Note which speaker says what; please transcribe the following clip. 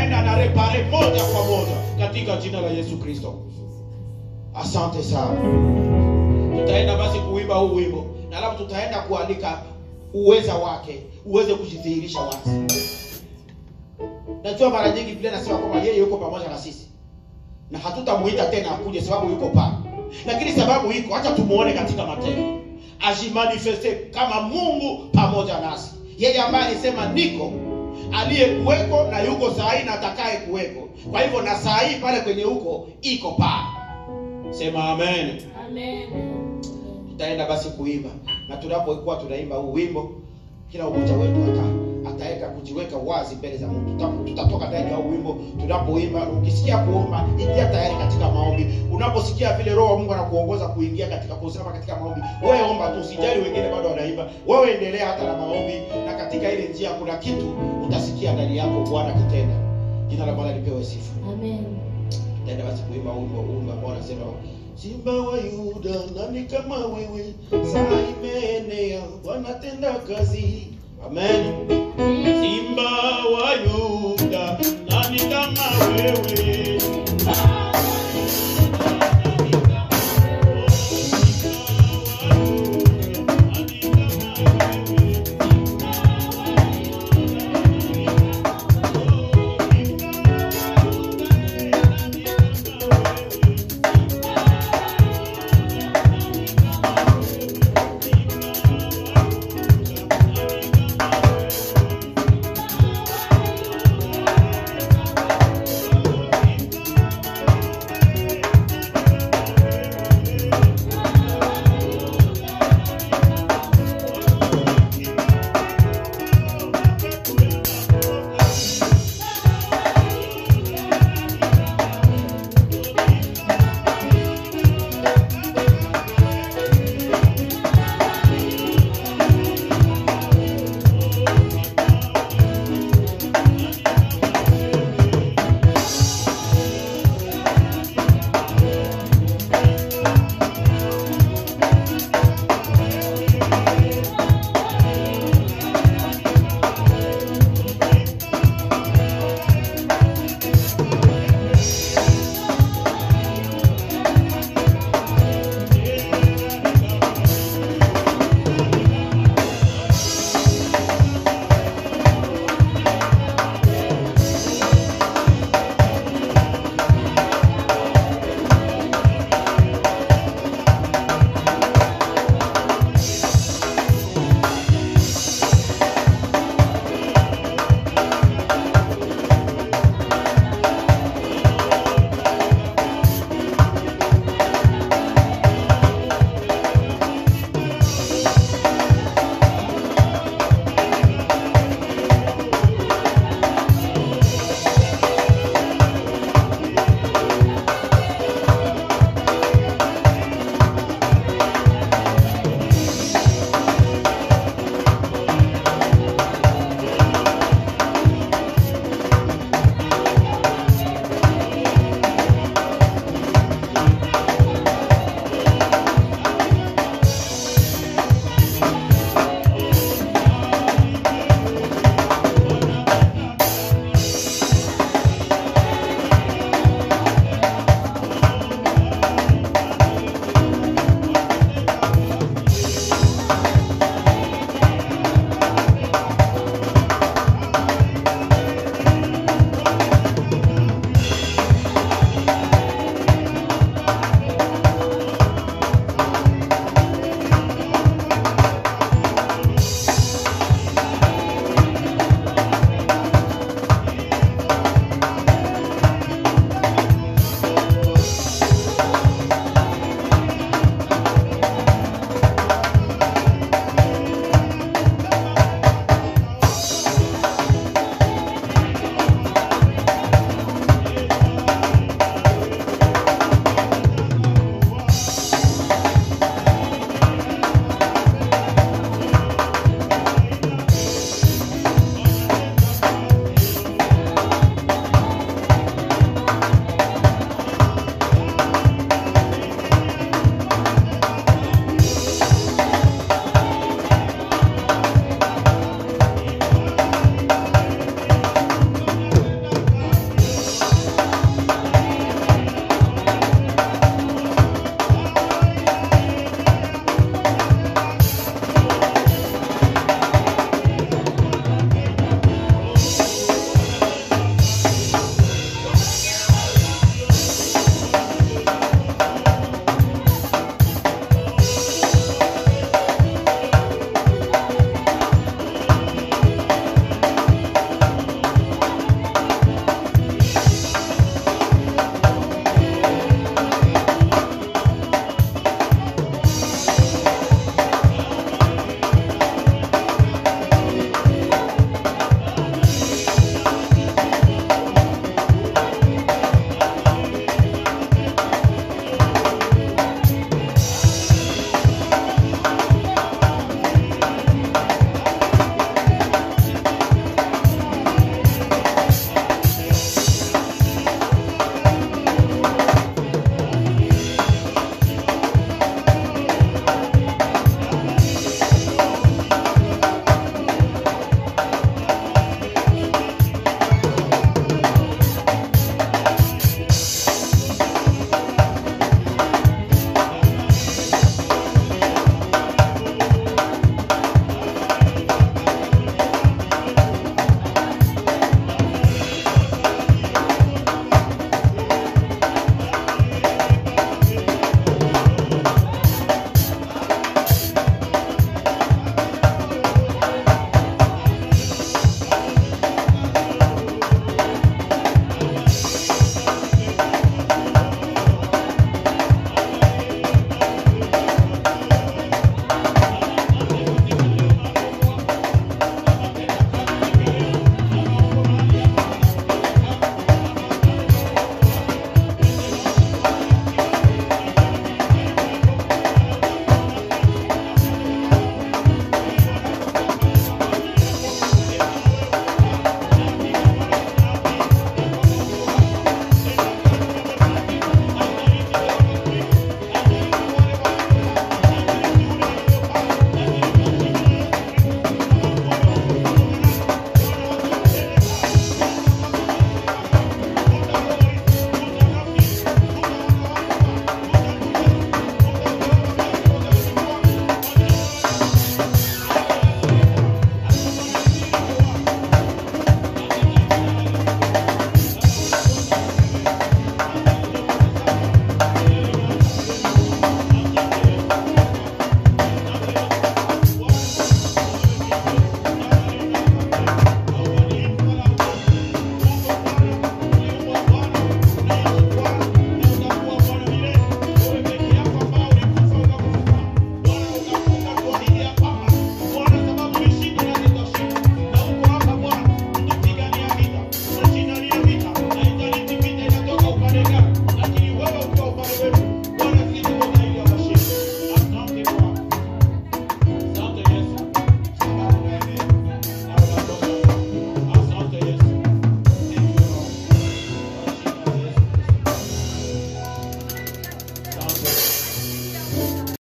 Speaker 1: anaenda na repare moja kwa moja katika jina la Yesu Kristo. Asante sana. Tutaenda basi kuimba huu wimbo na alafu tutaenda kuandika uweza wake uweze kujidhihirisha wazi. Najua mara nyingi Biblia inasema kwamba yeye yuko pamoja na sisi na hatutamuita tena akuje sababu yuko pale, lakini sababu iko, acha tumuone katika matendo, ajimanifeste kama Mungu pamoja nasi, yeye ambaye alisema niko aliyekuweko na yuko saa hii na atakaye kuweko. Kwa hivyo na saa hii pale kwenye huko iko pale, sema amen.
Speaker 2: Amen.
Speaker 1: Tutaenda basi kuimba, na tunapokuwa tunaimba huu wimbo, kila mmoja wetu ata ataweka kujiweka wazi mbele za Mungu. Tuta- Tutatoka ndani ya huu wimbo tunapoimba. Ukisikia kuomba, ingia tayari katika maombi. Unaposikia vile Roho wa Mungu anakuongoza kuingia katika kusimama katika maombi, wewe omba tu, usijali wengine bado wanaimba, wewe endelea hata na maombi, na katika ile njia kuna kitu utasikia ndani yako Bwana kitenda. Jina la Bwana lipewe sifa.
Speaker 2: Amen.
Speaker 1: Tenda basi kuimba wimbo wimbo ambao unasema Simba wa Yuda, nani kama wewe? Saa imeenea, Bwana tenda kazi. Amen. Simba wa Yuda, nani kama wewe?